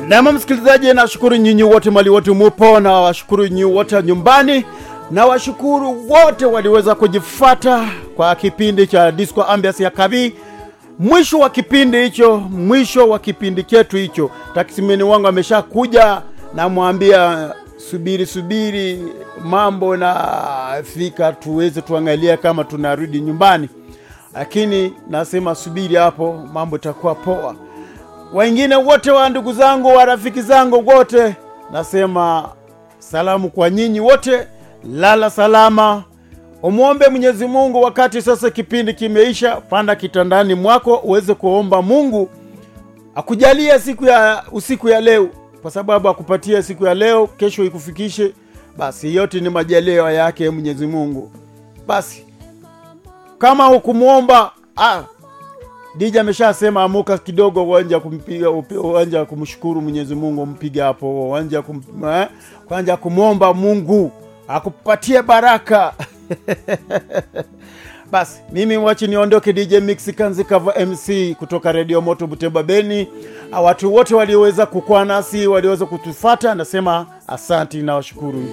Nama msikilizaji, nashukuru nyinyi wote mali wote mupo, na washukuru nyinyi wote nyumbani, na washukuru wote waliweza kujifata kwa kipindi cha Disco Ambiance ya Kabii. Mwisho wa kipindi hicho, mwisho wa kipindi chetu hicho, taksimeni wangu ameshakuja, namwambia subiri subiri, mambo nafika, tuweze tuangalia kama tunarudi nyumbani, lakini nasema subiri hapo, mambo itakuwa poa wengine wote wa ndugu zangu wa rafiki zangu wote, nasema salamu kwa nyinyi wote, lala salama, umwombe Mwenyezi Mungu. Wakati sasa kipindi kimeisha, panda kitandani mwako uweze kuomba Mungu akujalie siku ya usiku ya leo, kwa sababu akupatia siku ya leo, kesho ikufikishe. Basi yote ni majaliwa yake Mwenyezi Mungu. Basi kama hukumwomba ah, Dija ameshasema amuka kidogo, uwanja kumpiga uwanja kumshukuru Mwenyezi Mungu, mpige hapo uwanja kum, eh, kwanza kumwomba Mungu akupatie baraka basi mimi wachi niondoke. DJ Mix Kanzikava MC kutoka Radio Moto Butemba Beni. Watu wote walioweza kukua nasi walioweza kutufata, nasema asanti na washukuru.